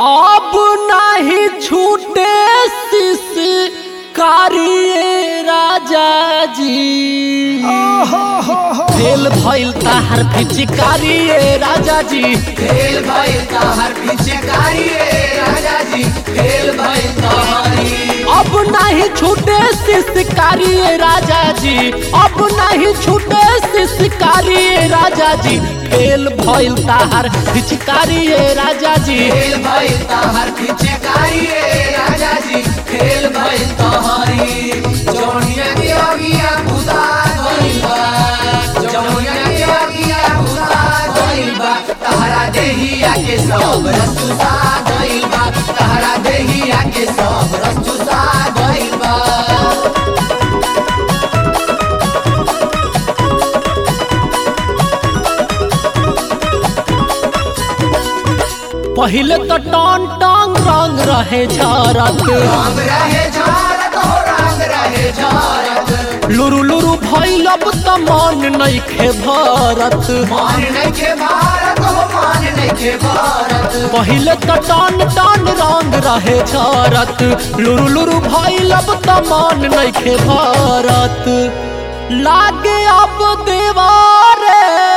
अब नहीं छूटे शिश कारिए राजा जी फेल भइल ताहार पिचकारी ए राजा जी खेल भइल तहर पिचकारी रे राजा जी खेल भइल तहरी अब नहीं छूटे शिशकारी ए राजा जी अब नहीं छूटे शिशकारी ए राजा जी फेल भइल ताहार पिचकारी ए राजा जी खेल भइल तहर पिचकारी रे राजा जी खेल भइल तहरी जौनिया के अगिया बुता गइल बा जौनिया के अगिया बुता गइल बा तहरा देहिया के सब रसुसा गइल बा तहरा देहिया के सब रसुसा गइल बा पहिले तो टन टंग रंग रहे झरत रंग रहे झारत हो रंग रहे झारत लुरु लुरु भइल अब त मन नइखे भरत मान नइखे भारत हो मान नइखे भारत पहिले त टन टन रंग रहे झरत लुरु लुरु भइल अब त मन नइखे भरत लागे अब देवारे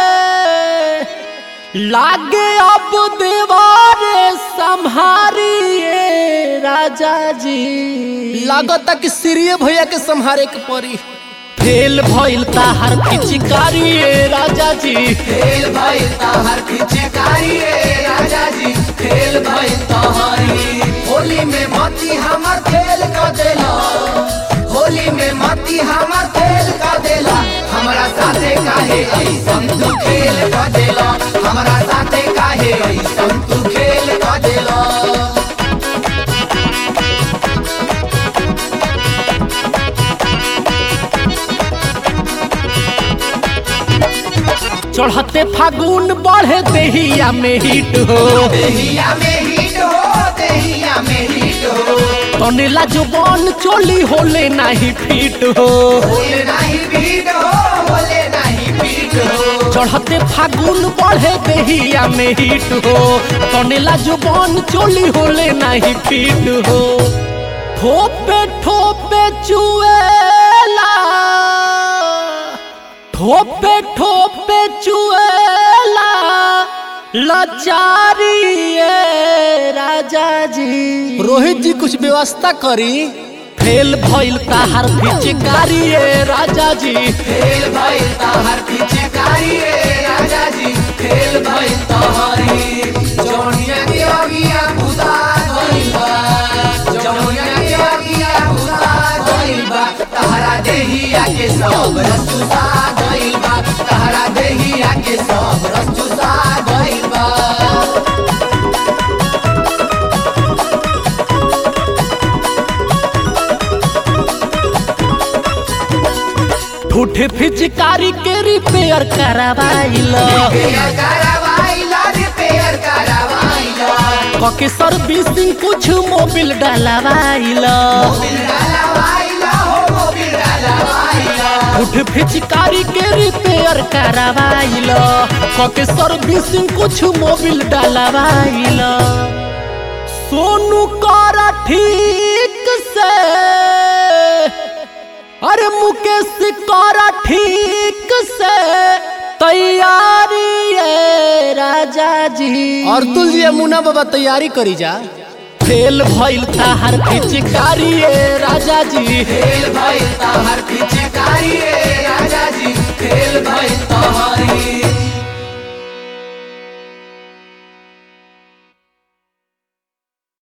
लागे अब देवारे संहारिए राजा जी लागता कि सिरिये भैया के संहारे के परी फेल भइल ताहार पिचकारी ए राजा जी खेल भइल तहर पिचकारी रे राजा जी खेल भइल तहरी होली में मती हमर खेल क देला होली में मती हमर खेल क देला हमरा साथे काहे ऐसन तू खेल क देला हमरा साथे काहे ऐसन तू खेल क देला चढ़ते फागुन बढ़े देहिया में हिट हो देहिया में हिट हो देहिया में हिट हो तनेला जो बन चोली होले नहीं फिट हो बोले नहीं पीट हो बोले नहीं पीट हो चढ़ते फागुन बढ़े देहिया में हिट हो तनेला जो बन चोली होले नहीं फिट हो ठोपे ठोपे चुएला ठोपे ठोपे चुएला लाचारी ए राजा जी रोहित जी कुछ व्यवस्था करी फेल भइल ताहार पिचकारी ए राजा जी खेल भइल तहर पिचकारी रे राजा जी खेल भइल तहरी जौनिया के अगिया बुता गइल बा जौनिया के अगिया बुता गइल बा तहरा देहिया के सब रसुसा गइल बा तहरा देहिया के सब रसुसा गइल बा ठूठे पिचकारी के रिपेयर करवाइल रिपेयर करवाइला रिपेयर करवाइला कके सर्विसिंग कुछ मोबिल डलवाइल मोबिल डलवाइला हो मोबिल डलवाइला ठूठे पिचकारी के रिपेयर करवाइल कके सर्विसिंग कुछ मोबिल डलवाइल सोनू कर ठीक से अरे मुकेश कर ठीक से तैयारी है राजा जी और तुल जी मुना बाबा तैयारी करी जा फेल भइल ताहार पिचकारी ए राजा जी खेल भइल तहर पिचकारी